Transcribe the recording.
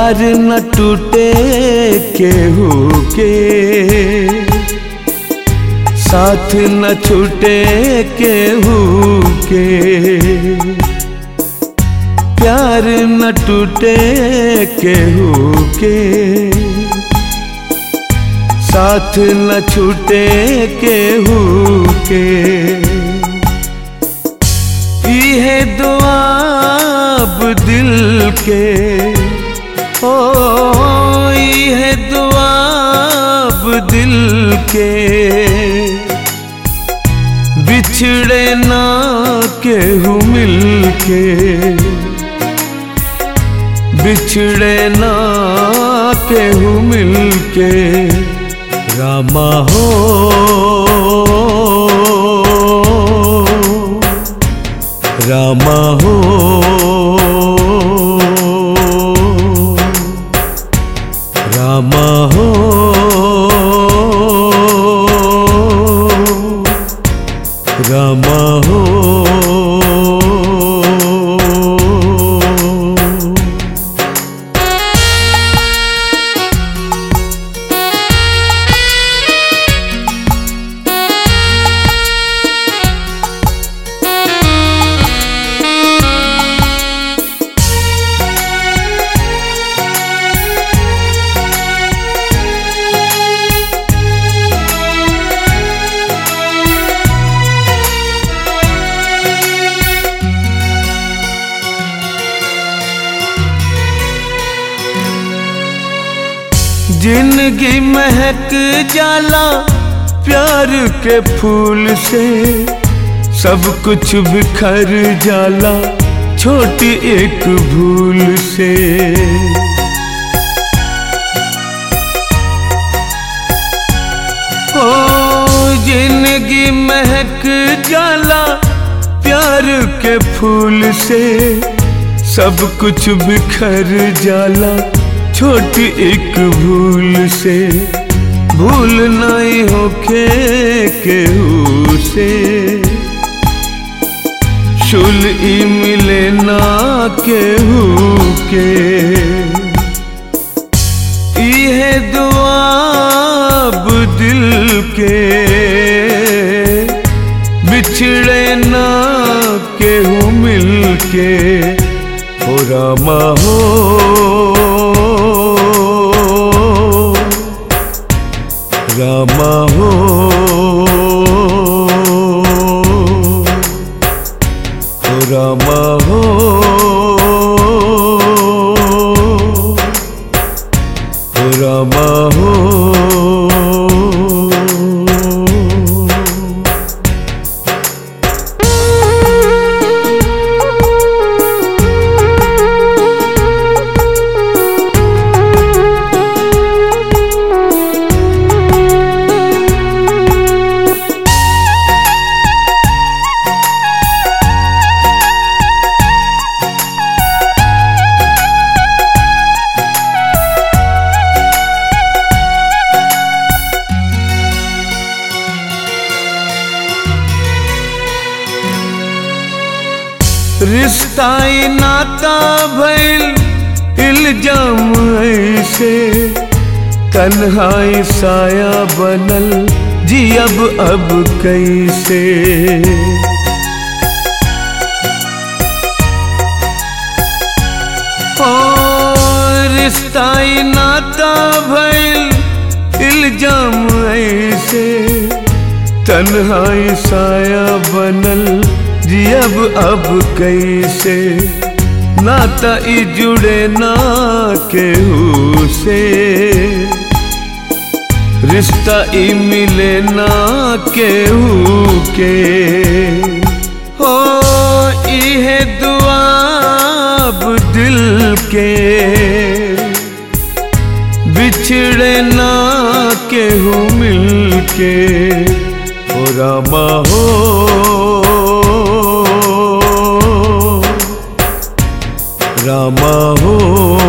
प्यार न टूटे केहू के साथ न छूटे केहू के प्यार न टूटे केहू के साथ न छूटे केहू के इहे दुआब दिल के ओ इहे दुआब दिल के बिछड़े ना केहू मिल के बिछड़े ना केहू मिल के रामा हो रामा हो रामा हो रामा हो जिंदगी महक जाला प्यार के फूल से सब कुछ बिखर जाला छोटी एक भूल से ओ जिंदगी महक जाला प्यार के फूल से सब कुछ बिखर जाला छोटी एक भूल से भूल नहीं होके केहू से शुल ई मिले ना केहू के इहे दुआब दिल के बिछड़े ना केहू मिल के हो रामा हो रामा हो हो रामा हो हो रामा हो रिश्ताई नाता भइल इल्जाम ऐसे तन्हाई साया बनल जी अब अब कैसे ओ रिश्ताई नाता भइल इल्जाम ऐसे तन्हाई साया बनल जी अब अब कैसे नाता ई जुड़े ना केहू से रिश्ता ई मिले ना केहू के हो इहे दुआब दिल के बिछड़े ना केहू मिल के हो रामा हो रामा हो